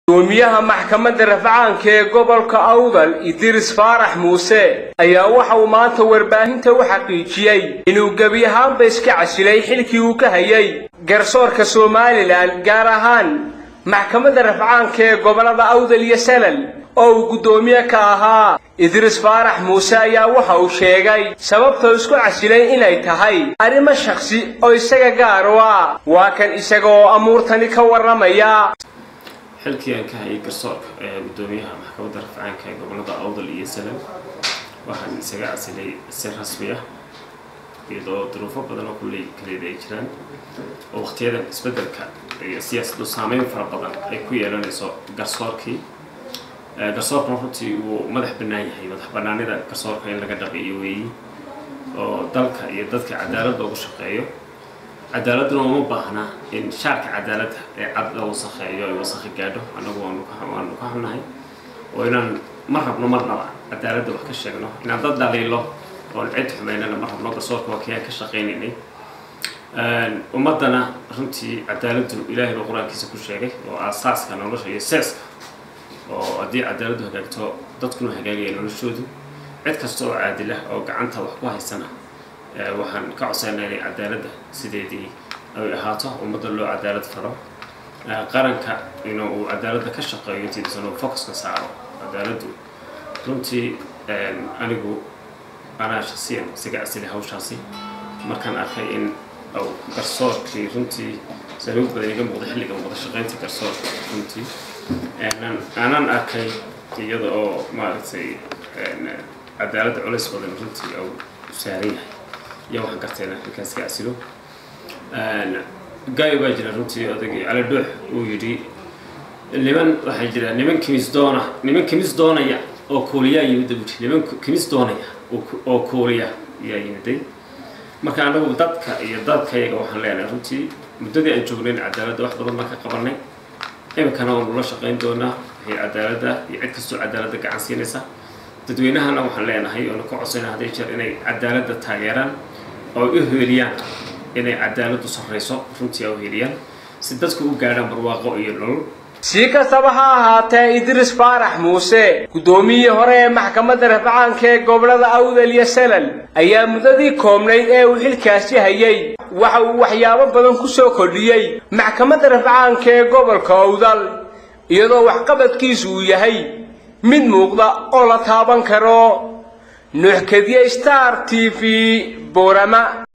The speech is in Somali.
gudoomiyaha maxkamadda rafcaanka ee gobolka awdal idris faarax muuse ayaa waxa uu maanta warbaahinta u xaqiijiyey inuu gebi ahaanba iska casilay xilkii uu ka hayay garsoorka somalilan gaar ahaan maxkamadda rafcaanka ee gobollada awdal iyo salal oo uu guddoomiye ka ahaa idris faarax muuse ayaa waxa uu sheegay sababta isku casilay inay tahay arrimo shakhsi oo isaga gaar u ah waa kan isaga oo amuurtani ka warramaya xilkii aan ka hayay garsoorka ee guddoomiyaha maxkamadda rafcaanka ee gobollada awdal iyo salal waxaan isaga casilay si rasmi ah iyadoo duruufo badan oo kulley kaleeda ay jiraan oo waqtiyadan isbeddelka iyo siyaasaddu saameyn fara badan ay ku yeelanayso garsoorkii garsoorkuna runtii wuu madax bannaan yahay madax bannaanida garsoorka in laga dhaqiyo weeyi oo dalka iyo dadka cadaaladda ugu shaqeeyo cadaaladuna uma baahna in shaarka cadaaladda ee cad la wasakheeyo ay wasakhi gaadho annagu waanu ka xunnahay oo inaan ma rabno marnaba cadaaladda wax ka sheegno inaan dad dhaliilo oon cid xumeynana ma rabno garsoorka waa kiyaan ka shaqaynaynay ummaddana runtii cadaaladdu ilaahay baa qur-aankiisa ku sheegay oo aasaaska nolosha iyo seeska oo haddii cadaaladdu hagaagto dadkuna hagaagaya noloshoodu cid kasta oo caadila oo gacanta wax ku haysana waxaan ka codsanaa inay cadaaladda sideedii ay ahaato ummadda loo cadaalad faro qaranka inuu uu cadaaladda ka shaqeeyo intiisan uu focuska saaro cadaaladdu runtii anigu anaa shasiyan isaga casilay hawshaasi markaan arkay in au garsoorkii runtii saluug badan iga muuqda xilliga muuqda shaqaynta garsoorka runtii aanan arkay iyada oo maaragtay cadaaladda culays badan runtii au saaran yahay iyo waxaan gartayna ninkaas ka casilo gaayo baa jira runtii odagii cali dhuux uu yidhi niman waxaa jira niman kimis doona niman kimis doonaya oo kuuliyaa yimid buuri niman kimis doonaya oo kuuliya ayaa yimiday marka anagu dadka iyo dadkayaga waxaan leenahay runtii muddadii aan joognayn cadaaladda wax badan baan ka qabanay iminkana waanu la shaqayn doonaa wixii cadaaladda iyo cid kastoo cadaaladda gacan siinaysa dadweynahana waxaan leenahay oona ka codsayna hadday jeer inay cadaaladda taageeraan oo u heeliyaan inay cadaaladdu sarrayso runtii a u heeliyaan si dadku u gaadhaan barwaaqo iyo nolol si kastaba ha ahaatee idris faarax muuse guddoomiyihii hore ee maxkamadda rafcaanka ee gobollada awdal iyo salal ayaa muddadii koobnayd ee uu xilkaasi hayay waxa uu waxyaabo badan ku soo kordhiyey maxkamadda rafcaanka ee gobolka awdal iyadoo waxqabadkiisu uu yahay mid muuqda oo la taaban karo nuuxkadiye star t v boorama